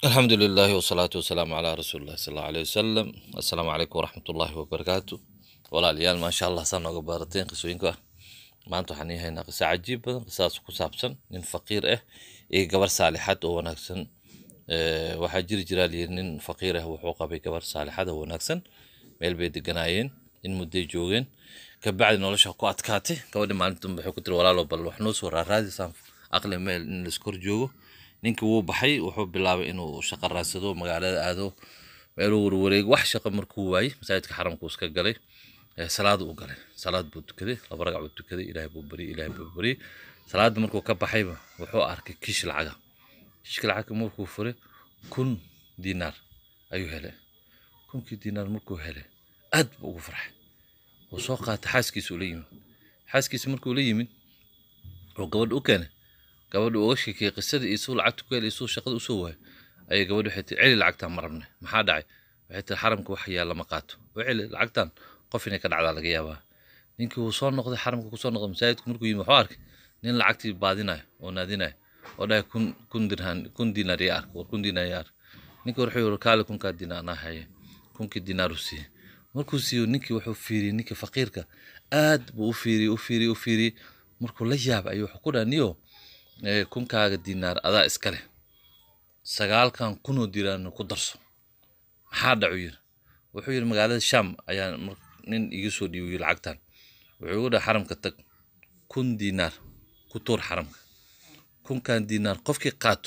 alxamdu lilahi wsalaatu wasalaamu calaa rasuuli llahi sal alla aleyh wasalam assalaamu calaykum waraxmat ullaahi wabarakaatu walaalayaal maasha allah saa nooga baarateen qisooyinka ah maanta waxaan ii haynaa qiso cajiib badan qisadaas ku saabsan nin faqiir ah iyo gabar saalixad oo wanaagsan Eh, waxaa jiri jiraa layiri nin faqiir ah wuxuu qabay gabar saalixad oo wanaagsan meel bay deganaayeen in mudday joogeen kabacdi nolosha ku adkaatay gabadhi maalinta dambe waxay ku tiri walaalo bal wax noo soo raaraadisaan aqli meel in laiskor joogo ninkii wuu baxay wuxuu bilaabay inuu shaqo raadsado magaalada aado meeluu warwareego wax shaqo markuu waayey masaajidka xaramkuu iska galay Eh, salaad uu galay salaad buu tukaday laba ragac buu tukaday ilaahay buu baryay ilaahay buu baryay salaadda markuu ka baxayba wuxuu arkay kiish lacaga kiishka lacagka markuu furay kun diinaar ayuu helay kunkii diinaar markuu helay aad buu ugu farxay wuu soo qaatay xaaskiisa ula yimid xaaskiisa markuu la yimid oo gabadha u keenay gabadha uga sheekeyey qisadii iyo suu lacagta ku helay iyo suu shaqada usoo waayay ayay gabadha waxay tiri celi lacagtaan ma rabne maxaa dhacay waxay tiri xaramka wax yaalla ma qaato oo celi lacagtaan qof inay ka dhacdaa laga yaabaa ninkii wuu soo noqday xaramka kusoo noqday masaajidka markuu yimid wuxuu arkay nin lacagtii baadinayo oo naadinayo oo dhahay kun kun dirhan kun diinaar yaa ark war kun diinaar yaa ark ninkii wuxuu yiri kaale kunkaa diinaar anaa haye kunkii diinaar uu siiyey markuu siiyo ninkii wuxuu fiiriyey ninkii faqiirka aad buu u fiiriyey u fiiriyey u fiiriyey markuu la yaabay ayuu wuxuu ku dhaha niyo eh, kunkaaga diinaar adaa iska leh sagaalkan kunoo diinaarna ku darso maxaa dhacu yiri wuxuu yiri magaalada sham ayaa mar- nin iga soo dhiibay lacagtan wuxuu igu dhaha xaramka tag kun diinaar ku tuur xaramka kunkan diinaar qofkii qaato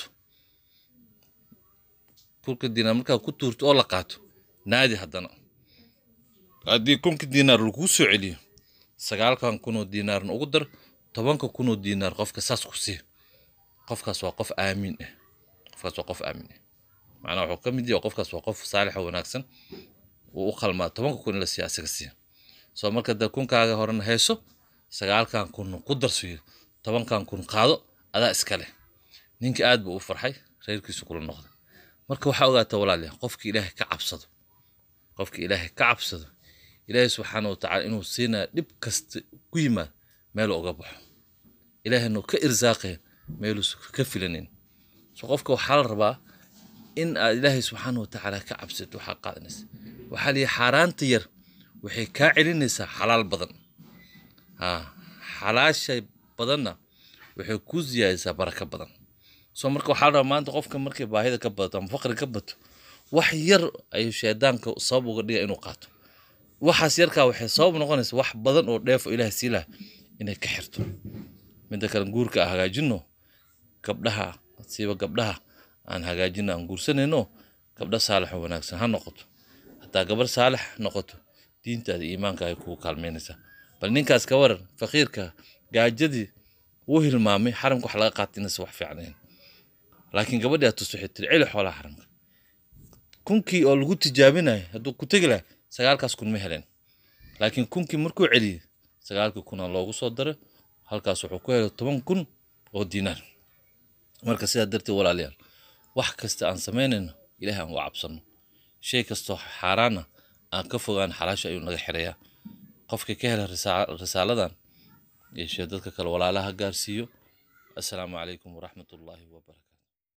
kunka diinaar markaa ku tuurto oo la qaato naadi haddana haddii kunka diinaar laguu soo celiyo sagaalkan kunoo diinaarna ugu dar tobanka kunoo diinaar qofka saas ku sii qofkaas waa qof aamin ah qofkaas waa qof aamin ah macnaa wuxuu ka mid yahay qofkaas waa qof saalix oo wanaagsan uu u qalmaa tobanka kun in la siiya asaga siiya soo marka dee kunkaaga horena hayso sagaalkan kun ku darso yiri tobankan kun qaado adaa iska leh ninkii aad buu u farxay reerkiisu kula noqday marka waxaa ogaataa walaalayaal qofki ilaahay ka cabsado qofki ilaahay ka cabsado ilaahay subxaana watacaala inuu siinaya dhib kasta ku yimaad meel uga baxo ilaahayna ka irsaaqaya meeluusa ka filanin so qofka waxaa la rabaa in aad ilaahay subxaana watacaala ka cabsato waxaa qaadanaysa waxaa lihi xaaraanta yar waxay kaa celinaysaa xalaal badan ha xalaasha badanna waxay ku siyaadisaa baraka badan soo marka waxaa la rabaa maanta qofka markay baahida ka badato ama faqri ka bato wax yar ayuu shaydaanka sabab uga dhiga inuu qaato waxaas yarkaa waxay sabab noqonaysa wax badan oo dheefo ilaahay sii laha inay ka xirto midda kale guurka aan hagaajino gabdhaha siiba gabdhaha aan hagaajino aan guursanayno gabdha saalix oo wanaagsan ha noqoto hataa gabar saalix noqoto diintaada iyo iimaanka ay kugu kaalmeynaysaa bal ninkaas ka waran faqiirka gaajadii wuu hilmaamay xaramka wax laga qaatay inaysan wax fiicnayn laakiin gabadhii aad tus waxay tiri celi xoolaha xaramka kunkii oo lagu tijaabinayo hadduu ku tegi lahay sagaalkaas kun ma helen laakiin kunkii markuu celiyey sagaalkii kunaa loogu soo daray halkaas wuxuu ku helay toban kun oo diinaar marka sidaa darteed walaalayaal wax kasta aan samaynayno ilaahay aan uga cabsano shay kastoo xaaraana aan ka fogaan xalaasha ayuu naga xirayaa qofkii ka hela risaa- risaaladan iyo shee dadka kale walaalaha gaarsiiyo assalaamu calaykum waraxmat ullaahi wabarakatu